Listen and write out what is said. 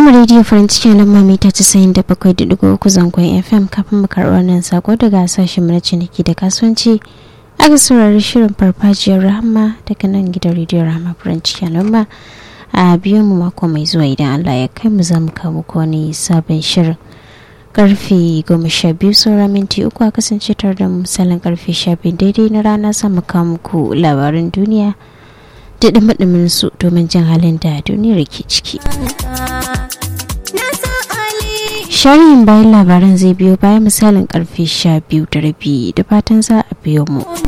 Rama Radio farin cikin lamma mita casa'in da bakwai da digo uku zangon FM kafin mu karɓi wannan sako daga sashen mu na ciniki da kasuwanci aka saurari shirin farfajiyar rahama daga nan gidan rediyo rahama farin cikin lamma a biyan mu mako mai zuwa idan Allah ya kai mu za mu kawo muku wani sabon shirin karfe goma sha biyu saura minti uku a kasance tare da misalin karfe sha biyu daidai na rana za mu kawo muku labaran duniya da ɗumin su domin jin halin da duniyar ke ciki. Sharhin bayan labaran zai biyo bayan misalin karfe sha biyu da rabi da fatan za a biyo mu.